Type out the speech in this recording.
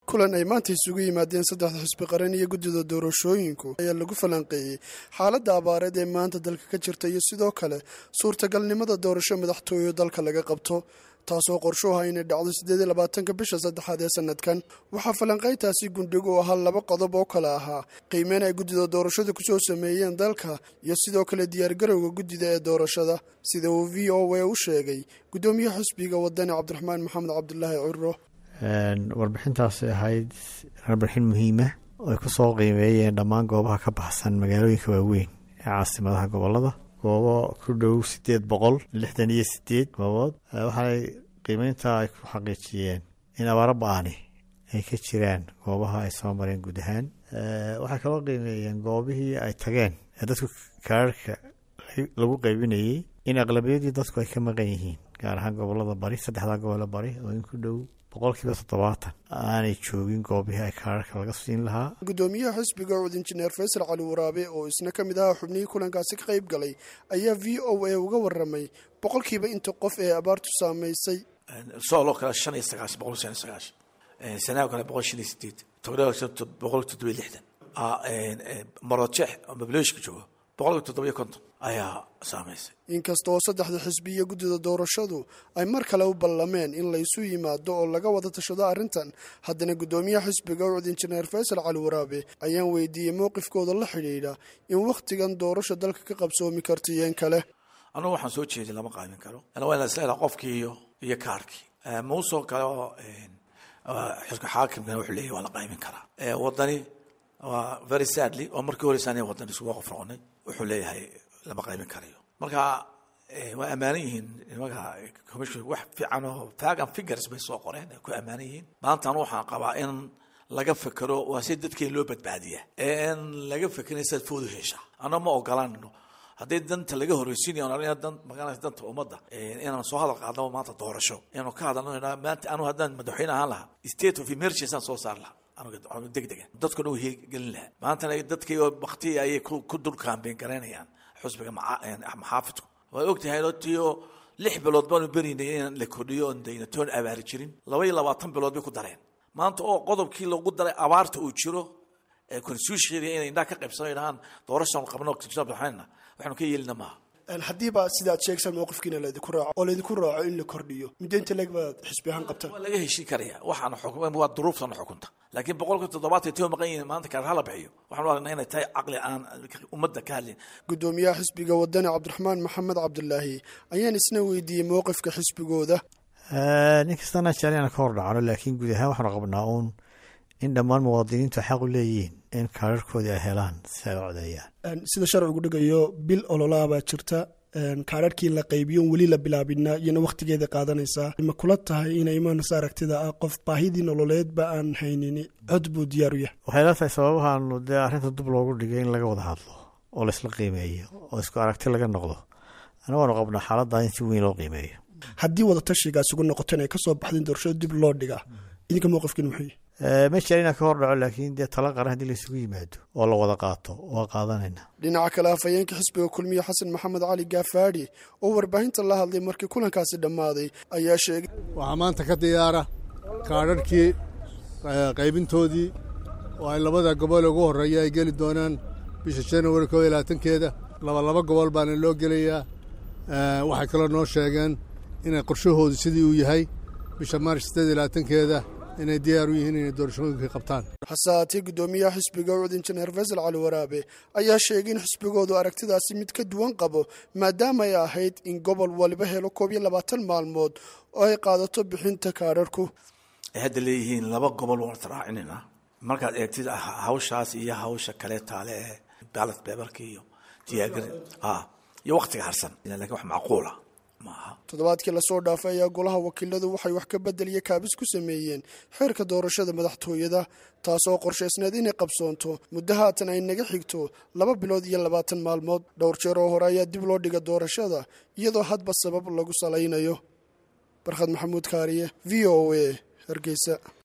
kulan ay maanta isugu yimaadeen saddexda xisbi qaran iyo guddida doorashooyinku ayaa lagu falanqeeyey xaaladda abaareed ee maanta dalka ka jirta iyo sidoo kale suurtagalnimada doorasho madaxtooyo dalka laga qabto taasoo qorsho aha inay dhacdo siddeed iyo labaatanka bisha saddexaad ee sanadkan waxaa falanqayntaasi gundhig u ahaa laba qodob oo kale ahaa qiimeyn ay guddida doorashada kusoo sameeyeen dalka iyo sidoo kale diyaargarowga guddida ee doorashada sida uu v o a u sheegay guddoomiyaha xisbiga wadani cabdiraxmaan maxamed cabdulaahi ciro warbixintaasi ahayd warbixin muhiima oo ay kusoo qiimeeyeen dhammaan goobaha ka baxsan magaalooyinka waaweyn ee caasimadaha gobolada goobo ku dhow sideed boqol lixdan iyo sideed goobood waxaay qiimeynta ay ku xaqiijiyeen in abaaro ba-ani ay ka jiraan goobaha ay soo mareen guud ahaan waxay kaloo qiimeeyeen goobihii ay tageen ee dadku kaararka lagu qaybinayey in aqlabiyadii dadku ay ka maqan yihiin gaar ahaan gobolada bari saddexdaa gobole bari oo in ku dhow boqolkiiba toddobaatan aanay joogin goobihii ay kaararka laga siin lahaa guddoomiyaha xisbiga cud injineer faysal cali waraabe oo isna ka mid ahaa xubnihii kulankaasi ka qayb galay ayaa v o a uga waramay boqolkiiba inta qof ee abaartu saamaysay sooloo kale shan iyo sagaashan boqol shan iyo sagaashan sanaago kale boqol shan iyo sideed togdha boqol toddoba iyo lixdan marojeex oo mablooshka joogo boqolkiiba toddoba iyo konton ayaa saamaysay inkasta oo saddexda xisbi iyo guddida doorashadu ay mar kale u ballameen in laysu yimaado oo laga wada tashado arrintan haddana guddoomiyaha xisbiga ucud injineer faysal cali waraabe ayaan weydiiyey mowqifkooda la xidhiidha in wakhtigan doorasho dalka ka qabsoomi karto iyeen kale anugu waxaan soo jeedin lama qaamin karo waa ina isleedaha qofkii iyo iyo kaarkii muusoo kale oo xilka xaakimkana wuxuu leeyahy waa la qaamin karaa wadani waa very sadly oo markii horeysa aniga wadani isugu qof noqonay wuxuu leeyahay lama qaybin karayo marka waa ammaanan yihiin nimanka commission wax fiican oo fagan figures bay soo qoreen ay ku ammaanan yihiin maanta anu waxaan qabaa in laga fekero waa si dadkeen loo badbaadiya in laga fekerin sidaad foodu heshaa ana ma ogolanno haddii danta laga horeysiinayo dan magaalada danta ummadda inaan soo hadal qaadnaba maanta doorasho inaanu ka hadalno maanta anu haddaan madaxweyne ahaan lahaa state of emergency aan soo saar lahaa degdega dadkuna u heegelin lahaa maantana dadkii bakti ayay ku dul kaambeen garaynayaan xusbiga maxaafidku waad ogtahay tiyo lix bilood baanu berinay in la kordhiyo oon dayna toon abaari jirin laba iyo labaatan bilood bay ku dareen maanta oo qodobkii lagu daray abaarta uu jiro ee constitution inay indhaha ka qaybsano dhahaan doorashan qabno waxayna waxaanu ka yeelina maaha haddiiba sidaad sheegsan mowqifkiina laydinku raaco oo laydinku raaco in la kordhiyo muddo inta leg baad xisbi ahaan qabtaan waa laga heshin karaya waxaana xukm waa duruuftana xukunta laakiin boqolka toddobaatan tio maqan yihiin maanta kaar hala bixiyo waxaanu aragnaa inay tahay caqli aan ummadda ka hadlin guddoomiyaha xisbiga wadani cabdiraxmaan maxamed cabdulaahi ayaan isna weydiiyey mowqifka xisbigooda nin kastana jecel inaan ka hor dhacno laakiin guud ahaan waxaanu qabnaa uun in dhammaan muwaadiniintu xaq u leeyihiin in kaararkoodii ay helaan si ay u codeeyaan sida sharcigu dhigayo bil ololaa baa jirta kaararkii la qaybiyo weli la bilaabina iyona wakhtigeeda qaadanaysaa ma kula tahay inay imaanaysa aragtida ah qof baahidii nololeedba aan haynin cod buu diyaar u yahay waxay la tahay sababahaanu dee arrinta dub loogu dhigay in laga wada hadlo oo laysla qiimeeyo oo isku aragti laga noqdo ana waanu qabnaa xaaladdaa in si weyn loo qiimeeyo haddii wada tashigaas ugu noqoteen ay kasoo baxdeen doorashada dib loo dhigaa idinka mowqifkiin muxuu ma jecel inaan ka hor dhaco laakiin dee tala qaran haddii laysugu yimaado oo la wada qaato waa qaadanayna dhinaca kale afhayeenka xisbiga kulmiye xasan maxamed cali gaafaadhi oo warbaahinta la hadlay markii kulankaasi dhammaaday ayaa sheegay waxaa maanta ka diyaara kaadharhkii qaybintoodii oo ay labada gobol ugu horreeya ay geli doonaan bisha januari koo iyo labaatankeeda labalaba gobol baana loo gelayaa waxay kaloo noo sheegeen inay qorshahoodu sidii uu yahay bisha maaris siddeed iyo labaatankeeda inay diyaar u yihiin inay doorashooyinkii qabtaan hase haatee guddoomiyaha xisbiga ucud injineer faysal cali waraabe ayaa sheegay in xisbigoodu aragtidaasi mid ka duwan qabo maadaama ay ahayd in gobol waliba helo koob iyo labaatan maalmood oo ay qaadato bixinta kaadharhku ay hadda leeyihiin laba gobol waan israacinayna markaad eegtid hawshaas iyo hawsha kale taale ee baalat beebarka iyo diyaagari iyo waktiga harsan lakin wax macquula toddobaadkii lasoo dhaafay ayaa golaha wakiiladu waxay wax ka bedeliya kaabis ku sameeyeen xeerka doorashada madaxtooyada taasoo qorshaysneed inay qabsoonto muddo haatan ay naga xigto laba bilood iyo labaatan maalmood dhowr jeer oo hore ayaa dib loo dhiga doorashada iyadoo hadba sabab lagu salaynayo barkhad maxamuud kaariye v o a hargeysa